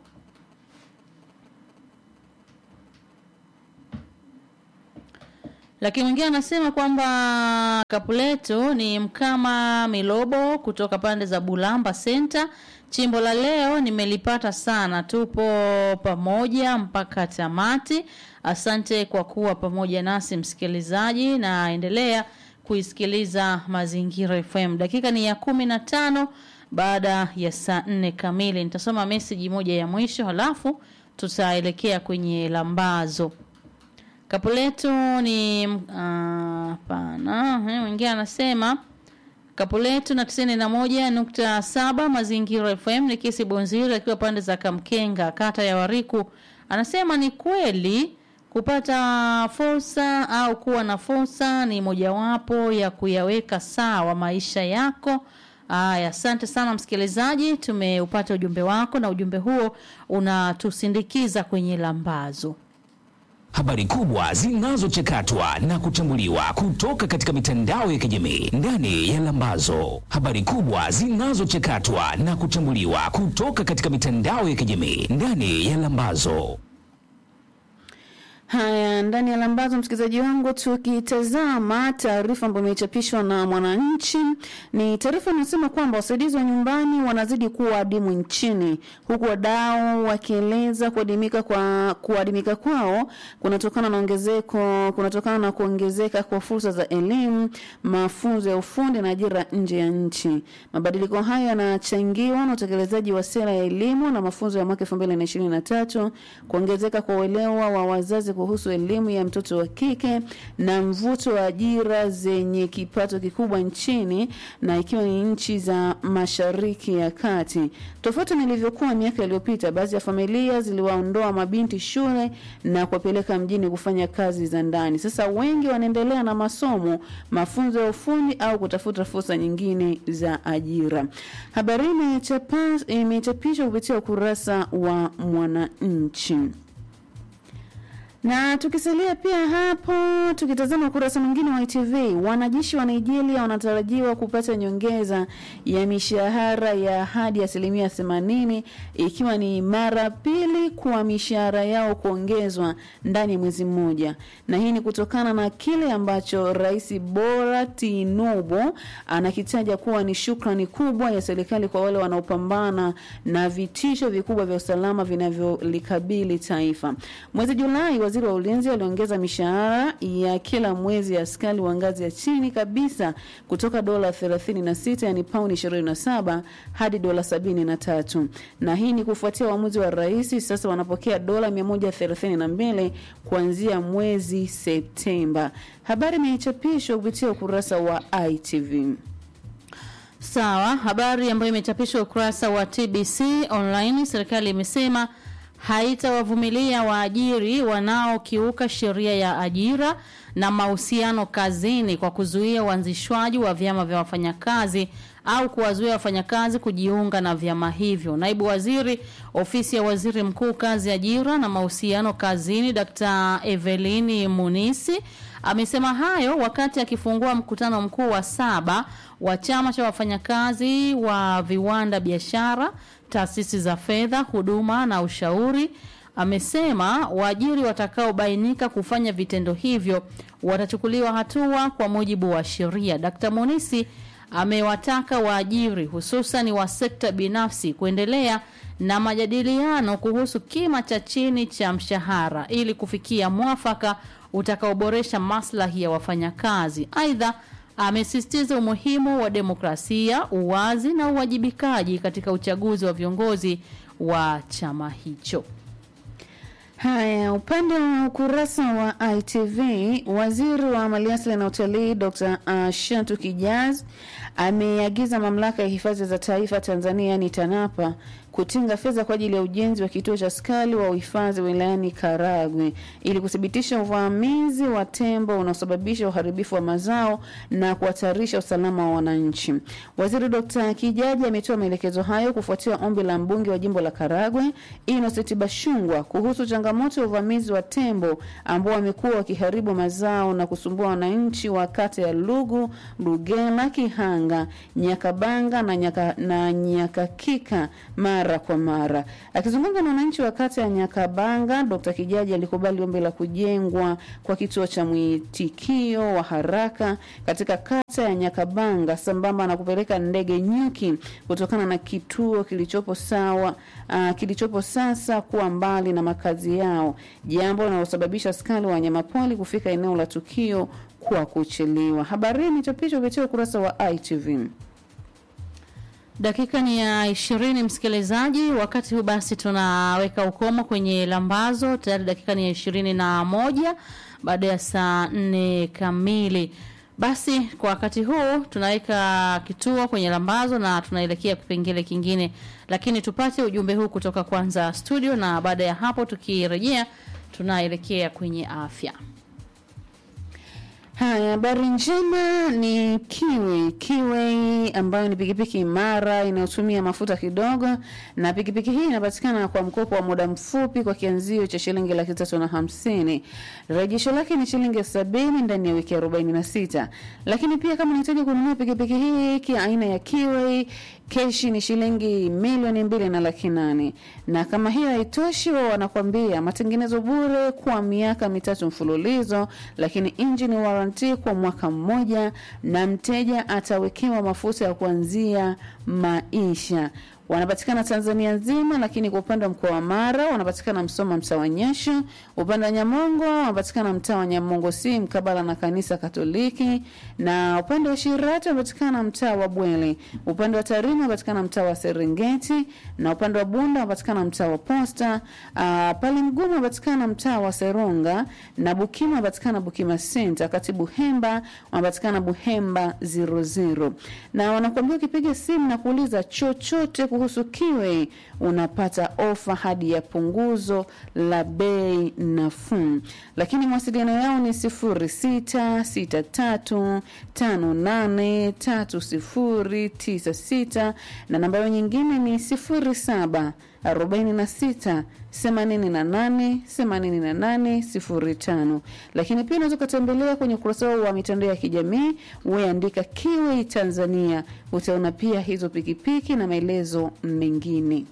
Lakini mwingine anasema kwamba Kapuleto ni Mkama Milobo kutoka pande za Bulamba Center. Chimbo la leo nimelipata sana, tupo pamoja mpaka tamati. Asante kwa kuwa pamoja nasi msikilizaji, na endelea kuisikiliza Mazingira FM. Dakika ni ya kumi na tano baada ya saa nne kamili. Nitasoma meseji moja ya mwisho, halafu tutaelekea kwenye lambazo. Kapuletu ni hapana. Uh, mwingine anasema Kapuletu na tisini na moja nukta saba Mazingira FM ni kisi Bonziri akiwa pande za Kamkenga kata ya Wariku. Anasema ni kweli kupata fursa au kuwa na fursa ni mojawapo ya kuyaweka sawa maisha yako. Aya, asante sana msikilizaji, tumeupata ujumbe wako na ujumbe huo unatusindikiza kwenye lambazo. Habari kubwa zinazochakatwa na kuchambuliwa kutoka katika mitandao ya kijamii ndani ya Lambazo. Habari kubwa zinazochakatwa na kuchambuliwa kutoka katika mitandao ya kijamii ndani ya Lambazo. Haya, ndani ya lambazo, msikilizaji wangu, tukitazama taarifa ambayo imechapishwa na Mwananchi, ni taarifa inasema kwamba wasaidizi wa nyumbani wanazidi kuwa adimu nchini, huku wadau wakieleza kuadimika kwa kuadimika kwao kunatokana na ongezeko kunatokana na kuongezeka kwa fursa za elimu, mafunzo ya ufundi na ajira nje ya nchi. Mabadiliko hayo yanachangiwa na utekelezaji wa sera ya elimu na mafunzo ya mwaka 2023, kuongezeka kwa uelewa wa wazazi kuhusu elimu ya mtoto wa kike na mvuto wa ajira zenye kipato kikubwa nchini na ikiwa ni nchi za Mashariki ya Kati. Tofauti na ilivyokuwa miaka iliyopita, baadhi ya familia ziliwaondoa mabinti shule na kuwapeleka mjini kufanya kazi za ndani. Sasa wengi wanaendelea na masomo, mafunzo ya ufundi au kutafuta fursa nyingine za ajira. Habari hii imechapishwa kupitia ukurasa wa Mwananchi. Na tukisalia pia hapo, tukitazama ukurasa mwingine wa ITV, wanajeshi wa Nigeria wanatarajiwa kupata nyongeza ya mishahara ya hadi asilimia themanini ikiwa ni mara pili kwa mishahara yao kuongezwa ndani ya mwezi mmoja, na hii ni kutokana na kile ambacho Rais Bola Tinubu anakitaja kuwa ni shukrani kubwa ya serikali kwa wale wanaopambana na vitisho vikubwa vya usalama vinavyolikabili taifa. Mwezi Julai waziri wa ulinzi aliongeza mishahara ya kila mwezi ya askari wa ngazi ya chini kabisa kutoka dola 36 yani pauni 27 hadi dola 73, na hii ni kufuatia uamuzi wa rais. Sasa wanapokea dola 132 kuanzia mwezi Septemba. Habari imechapishwa kupitia ukurasa wa ITV. Sawa, habari ambayo imechapishwa ukurasa wa TBC online, serikali imesema haitawavumilia waajiri wanaokiuka sheria ya ajira na mahusiano kazini kwa kuzuia uanzishwaji wa vyama vya wafanyakazi au kuwazuia wafanyakazi kujiunga na vyama hivyo. Naibu Waziri Ofisi ya Waziri Mkuu Kazi, Ajira na Mahusiano Kazini, Dr. Evelini Munisi amesema hayo wakati akifungua mkutano mkuu wa saba wa chama cha wafanyakazi wa viwanda, biashara, taasisi za fedha, huduma na ushauri. Amesema waajiri watakaobainika kufanya vitendo hivyo watachukuliwa hatua kwa mujibu wa sheria. Dkt. Munisi amewataka waajiri hususan wa sekta binafsi kuendelea na majadiliano kuhusu kima cha chini cha mshahara ili kufikia mwafaka utakaoboresha maslahi ya wafanyakazi. Aidha, amesisitiza umuhimu wa demokrasia, uwazi na uwajibikaji katika uchaguzi wa viongozi wa chama hicho. Haya, upande wa ukurasa wa ITV, waziri wa maliasili na utalii Dr. uh, Shantu Kijaz ameagiza mamlaka ya hifadhi za taifa Tanzania yani TANAPA kutenga fedha kwa ajili ya ujenzi wa kituo cha askari wa uhifadhi wilayani Karagwe ili kuthibitisha uvamizi wa tembo unaosababisha uharibifu wa mazao na kuhatarisha usalama wa wananchi. Waziri Dr. Kijaji ametoa maelekezo hayo kufuatia ombi la mbunge wa jimbo la Karagwe Innocent Bashungwa kuhusu changamoto ya uvamizi wa tembo ambao wamekuwa wakiharibu mazao na kusumbua wananchi wa kata ya Lugu, Lugela, Kihanga, Nyakabanga na, nyaka, na Nyakakika mara kwa mara. Akizungumza na wananchi wa kata ya Nyakabanga, Dr. Kijaji alikubali ombi la kujengwa kwa kituo cha mwitikio wa haraka katika kata ya Nyakabanga sambamba na kupeleka ndege nyuki kutokana na kituo kilichopo sawa uh, kilichopo sasa kuwa mbali na makazi yao, jambo linalosababisha askari wa wanyamapori kufika eneo la tukio kwa kuchelewa. Habari hii imechapishwa kupitia ukurasa wa ITV. Dakika ni ya ishirini, msikilizaji. Wakati huu basi tunaweka ukomo kwenye lambazo. Tayari dakika ni ya ishirini na moja baada ya saa nne kamili. Basi kwa wakati huu tunaweka kituo kwenye lambazo na tunaelekea kipengele kingine, lakini tupate ujumbe huu kutoka kwanza studio, na baada ya hapo tukirejea tunaelekea kwenye afya. Haya, habari njema ni Kiwi. Kiwi ambayo ni pikipiki imara inayotumia mafuta kidogo, na pikipiki hii inapatikana kwa mkopo wa muda mfupi kwa kianzio cha shilingi laki tatu na hamsini. Rejesho lake ni shilingi sabini ndani ya wiki arobaini na sita. Lakini pia kama unahitaji kununua pikipiki hii kia aina ya Kiwi keshi ni shilingi milioni mbili na laki nane na kama hiyo haitoshi, wao wanakwambia matengenezo bure kwa miaka mitatu mfululizo, lakini engine warranty kwa mwaka mmoja, na mteja atawekewa mafuta ya kuanzia maisha. Wanapatikana Tanzania nzima, lakini kwa upande wa mkoa wa Mara wanapatikana Msoma, mtaa wa Nyasho. Upande wa Nyamongo wanapatikana mtaa wa Nyamongo si mkabala na kanisa Katoliki, na upande wa Shirati wanapatikana mtaa wa Bwele. Upande wa Tarime wanapatikana mtaa wa Serengeti, na upande wa Bunda wanapatikana mtaa wa Posta. Uh, pale Mgumu wanapatikana mtaa wa Seronga, na Bukima wanapatikana Bukima Center. Kati Buhemba wanapatikana Buhemba 00, na wanakuambia ukipiga simu na kuuliza chochote kuhusu Kiwi unapata ofa hadi ya punguzo la bei nafuu, lakini mawasiliano yao ni sifuri sita sita tatu tano nane tatu sifuri tisa sita na namba yao nyingine ni sifuri saba arobaini na sita themanini na nane themanini na nane sifuri tano. Lakini pia unaweza ukatembelea kwenye ukurasa wao wa mitandao ya kijamii weandika Kiwi Tanzania, utaona pia hizo pikipiki na maelezo mengine.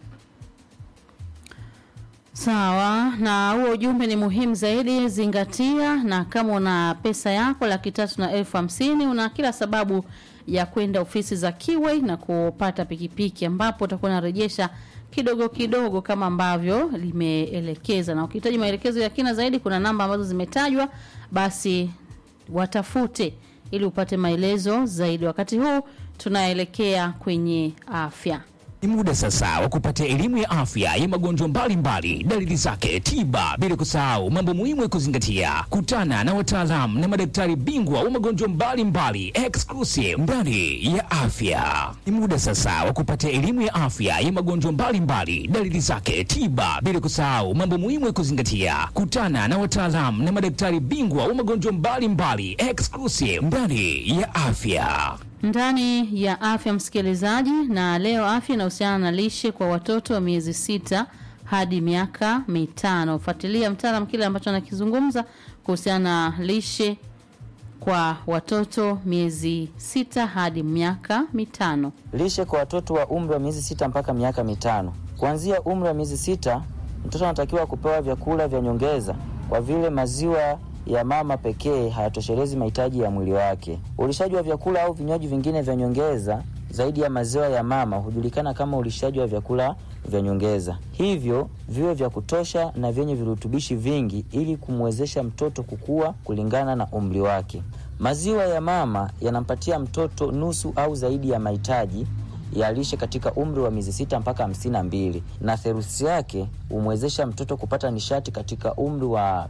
Sawa, na huo ujumbe ni muhimu zaidi, zingatia. Na kama una pesa yako laki tatu na elfu hamsini una kila sababu ya kwenda ofisi za Kiwi na kupata pikipiki, ambapo utakuwa unarejesha kidogo kidogo kama ambavyo limeelekeza. Na ukihitaji maelekezo ya kina zaidi, kuna namba ambazo zimetajwa, basi watafute ili upate maelezo zaidi. Wakati huu tunaelekea kwenye afya. Ni muda sasa wa kupata elimu ya afya ya magonjwa mbalimbali, dalili zake, tiba, bila kusahau mambo muhimu ya kuzingatia. Kutana na wataalamu na madaktari bingwa wa magonjwa mbalimbali exclusive ndani ya afya. Ni muda sasa wa kupata elimu ya afya ya magonjwa mbalimbali, dalili zake, tiba, bila kusahau mambo muhimu ya kuzingatia. Kutana na wataalamu na madaktari bingwa wa magonjwa mbalimbali exclusive ndani ya afya ndani ya afya msikilizaji, na leo afya inahusiana na lishe kwa watoto wa miezi sita hadi miaka mitano. Fuatilia mtaalam kile ambacho anakizungumza kuhusiana na lishe kwa watoto miezi sita hadi miaka mitano. Lishe kwa watoto wa umri wa miezi sita mpaka miaka mitano. Kuanzia umri wa miezi sita, mtoto anatakiwa kupewa vyakula vya nyongeza kwa vile maziwa ya mama pekee hayatoshelezi mahitaji ya mwili wake. Ulishaji wa vyakula au vinywaji vingine vya nyongeza zaidi ya maziwa ya mama hujulikana kama ulishaji wa vyakula vya nyongeza, hivyo viwe vya kutosha na vyenye virutubishi vingi ili kumwezesha mtoto kukua kulingana na umri wake. Maziwa ya mama yanampatia mtoto nusu au zaidi ya mahitaji ya lishe katika umri wa miezi sita mpaka hamsini na mbili na theruthi yake humwezesha mtoto kupata nishati katika umri wa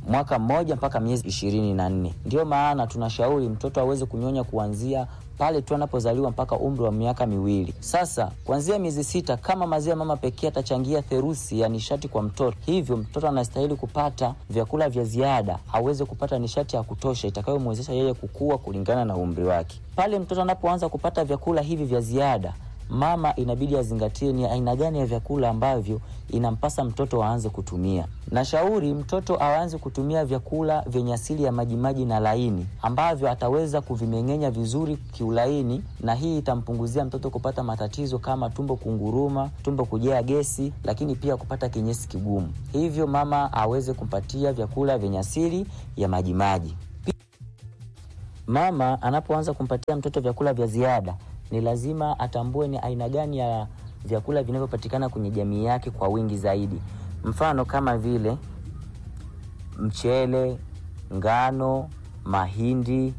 mwaka mmoja mpaka miezi ishirini na nne. Ndio maana tunashauri mtoto aweze kunyonya kuanzia pale tu anapozaliwa mpaka umri wa miaka miwili. Sasa kuanzia miezi sita, kama maziwa ya mama pekee atachangia theruthi ya nishati kwa mtoto, hivyo mtoto anastahili kupata vyakula vya ziada aweze kupata nishati ya kutosha itakayomwezesha yeye kukua kulingana na umri wake. Pale mtoto anapoanza kupata vyakula hivi vya ziada mama inabidi azingatie ni aina gani ya vyakula ambavyo inampasa mtoto aanze kutumia. Nashauri mtoto aanze kutumia vyakula vyenye asili ya majimaji na laini ambavyo ataweza kuvimeng'enya vizuri kiulaini, na hii itampunguzia mtoto kupata matatizo kama tumbo kunguruma, tumbo kujaa gesi, lakini pia kupata kinyesi kigumu. Hivyo mama aweze kumpatia vyakula vyenye asili ya majimaji. Mama anapoanza kumpatia mtoto vyakula vya ziada ni lazima atambue ni aina gani ya vyakula vinavyopatikana kwenye jamii yake kwa wingi zaidi. Mfano kama vile mchele, ngano, mahindi,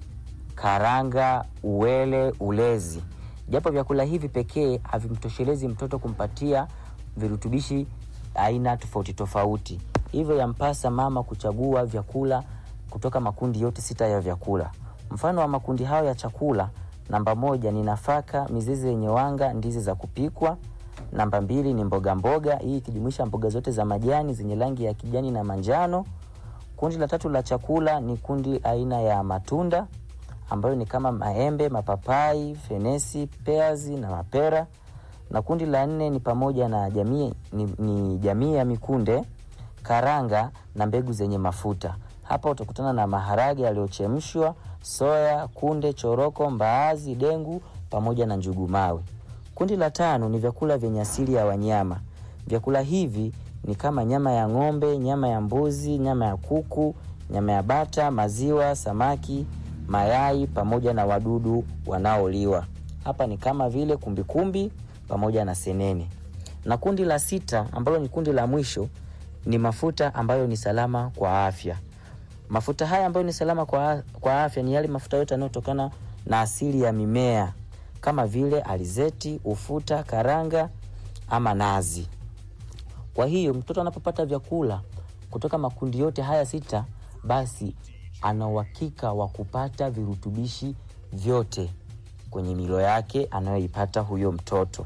karanga, uwele, ulezi. Japo vyakula hivi pekee havimtoshelezi mtoto kumpatia virutubishi aina tofauti tofauti, hivyo yampasa mama kuchagua vyakula kutoka makundi yote sita ya vyakula. Mfano wa makundi hayo ya chakula Namba moja ni nafaka, mizizi yenye wanga, ndizi za kupikwa. Namba mbili ni mboga mboga, hii ikijumuisha mboga zote za majani zenye rangi ya kijani na manjano. Kundi la tatu la chakula ni kundi aina ya matunda ambayo ni kama maembe, mapapai, fenesi, peazi na mapera. Na kundi la nne ni pamoja na jamii ni, ni jamii ya mikunde, karanga na mbegu zenye mafuta. Hapa utakutana na maharage yaliyochemshwa, soya, kunde, choroko, mbaazi, dengu pamoja na njugu mawe. Kundi la tano ni vyakula vyenye asili ya wanyama. Vyakula hivi ni kama nyama ya ng'ombe, nyama ya mbuzi, nyama ya kuku, nyama ya bata, maziwa, samaki, mayai pamoja na wadudu wanaoliwa. Hapa ni kama vile kumbikumbi pamoja na senene. Na kundi la sita ambalo ni kundi la mwisho ni mafuta ambayo ni salama kwa afya. Mafuta haya ambayo ni salama kwa, kwa afya ni yale mafuta yote yanayotokana na asili ya mimea kama vile alizeti, ufuta, karanga ama nazi. Kwa hiyo mtoto anapopata vyakula kutoka makundi yote haya sita, basi ana uhakika wa kupata virutubishi vyote kwenye milo yake anayoipata huyo mtoto.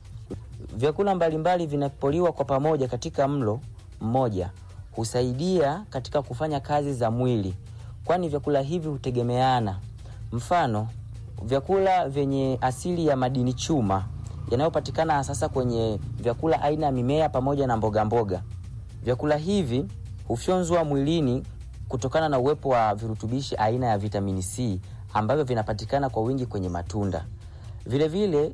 Vyakula mbalimbali vinapoliwa kwa pamoja katika mlo mmoja husaidia katika kufanya kazi za mwili, kwani vyakula hivi hutegemeana. Mfano, vyakula vyenye asili ya madini chuma yanayopatikana sasa kwenye vyakula aina ya mimea pamoja na mboga mboga. Vyakula hivi hufyonzwa mwilini kutokana na uwepo wa virutubishi aina ya vitamini C ambavyo vinapatikana kwa wingi kwenye matunda. Vilevile vile,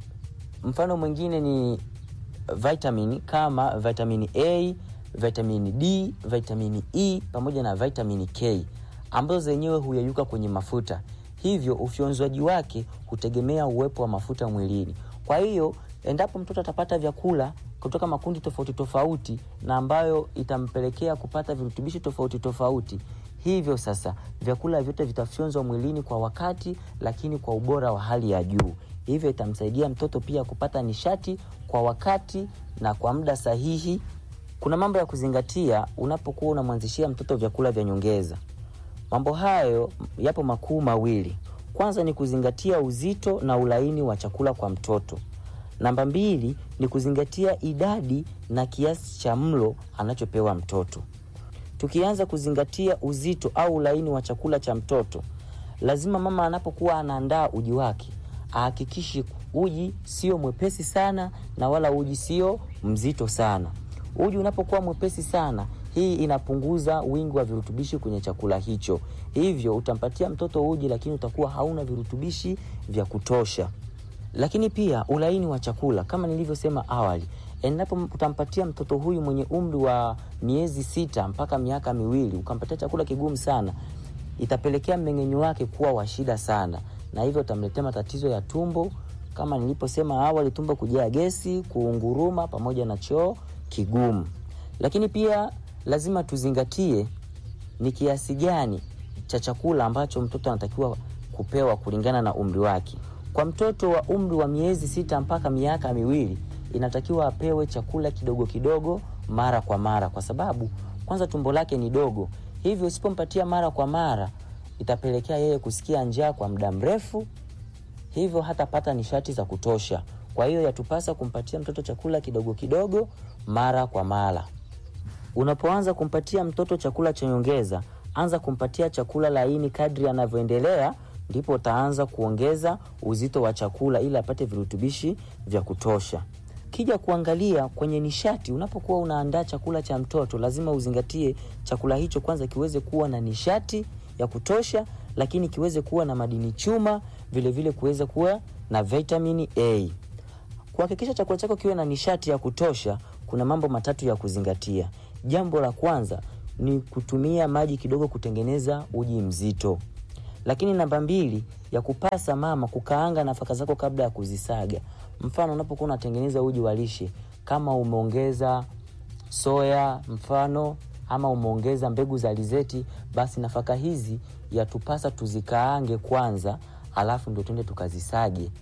mfano mwingine ni vitamini kama vitamini A, vitamini D, vitamini E pamoja na vitamini K ambazo zenyewe huyeyuka kwenye mafuta, hivyo ufyonzwaji wake hutegemea uwepo wa mafuta mwilini. Kwa hiyo endapo mtoto atapata vyakula kutoka makundi tofauti tofauti na ambayo itampelekea kupata virutubishi tofauti tofauti, hivyo sasa vyakula vyote vitafyonzwa mwilini kwa wakati, lakini kwa ubora wa hali ya juu. Hivyo itamsaidia mtoto pia kupata nishati kwa wakati na kwa muda sahihi. Kuna mambo ya kuzingatia unapokuwa unamwanzishia mtoto vyakula vya nyongeza. Mambo hayo yapo makuu mawili. Kwanza ni kuzingatia uzito na ulaini wa chakula kwa mtoto. Namba mbili ni kuzingatia idadi na kiasi cha mlo anachopewa mtoto. Tukianza kuzingatia uzito au ulaini wa chakula cha mtoto, lazima mama anapokuwa anaandaa uji wake ahakikishe uji sio mwepesi sana na wala uji sio mzito sana. Uji unapokuwa mwepesi sana, hii inapunguza wingi wa virutubishi kwenye chakula hicho, hivyo utampatia mtoto uji, lakini utakuwa hauna virutubishi vya kutosha. Lakini pia ulaini wa chakula, kama nilivyosema awali, endapo utampatia mtoto huyu mwenye umri wa miezi sita mpaka miaka miwili ukampatia chakula kigumu sana, itapelekea mmeng'enyo wake kuwa wa shida sana, na hivyo utamletea matatizo ya tumbo, kama niliposema awali, tumbo kujaa gesi, kuunguruma pamoja na choo kigumu. Lakini pia lazima tuzingatie ni kiasi gani cha chakula ambacho mtoto anatakiwa kupewa kulingana na umri wake. Kwa mtoto wa umri wa miezi sita mpaka miaka miwili inatakiwa apewe chakula kidogo kidogo mara kwa mara, kwa sababu kwanza tumbo lake ni dogo, hivyo usipompatia mara kwa mara itapelekea yeye kusikia njaa kwa muda mrefu, hivyo hatapata nishati za kutosha. Kwa hiyo yatupasa kumpatia mtoto chakula kidogo kidogo mara kwa mara. Unapoanza kumpatia mtoto chakula cha nyongeza, anza kumpatia chakula laini kadri anavyoendelea, ndipo utaanza kuongeza uzito wa chakula ili apate virutubishi vya kutosha. Kija kuangalia kwenye nishati, unapokuwa unaandaa chakula cha mtoto, lazima uzingatie chakula hicho kwanza kiweze kuwa na nishati ya kutosha, lakini kiweze kuwa na madini chuma, vilevile kuweze kuwa na vitamini A. Kuhakikisha chakula chako kiwe na nishati ya kutosha, kuna mambo matatu ya kuzingatia. Jambo la kwanza ni kutumia maji kidogo kutengeneza uji mzito, lakini namba mbili ya kupasa mama kukaanga nafaka zako kabla ya kuzisaga. Mfano, unapokuwa unatengeneza uji wa lishe, kama umeongeza soya mfano ama umeongeza mbegu za alizeti, basi nafaka hizi yatupasa tuzikaange kwanza, alafu ndio tuende tukazisage.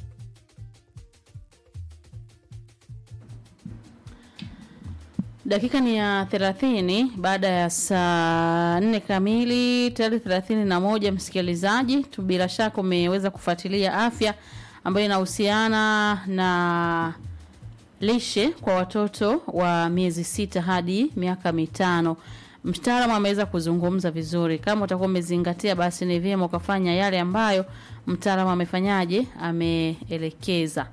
Dakika ni ya thelathini baada ya saa nne kamili tayari thelathini na moja. Msikilizaji tu, bila shaka umeweza kufuatilia afya ambayo inahusiana na lishe kwa watoto wa miezi sita hadi miaka mitano. Mtaalamu ameweza kuzungumza vizuri. Kama utakuwa umezingatia, basi ni vyema ukafanya yale ambayo mtaalamu amefanyaje, ameelekeza.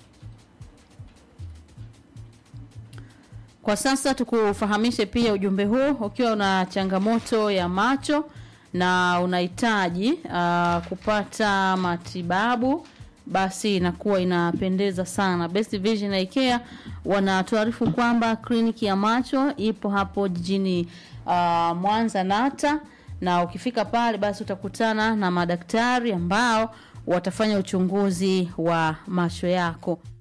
Kwa sasa tukufahamishe pia ujumbe huu, ukiwa una changamoto ya macho na unahitaji uh, kupata matibabu, basi inakuwa inapendeza sana. Best Vision Eye Care wanatuarifu kwamba kliniki ya macho ipo hapo jijini uh, Mwanza Nata, na ukifika pale basi utakutana na madaktari ambao watafanya uchunguzi wa macho yako.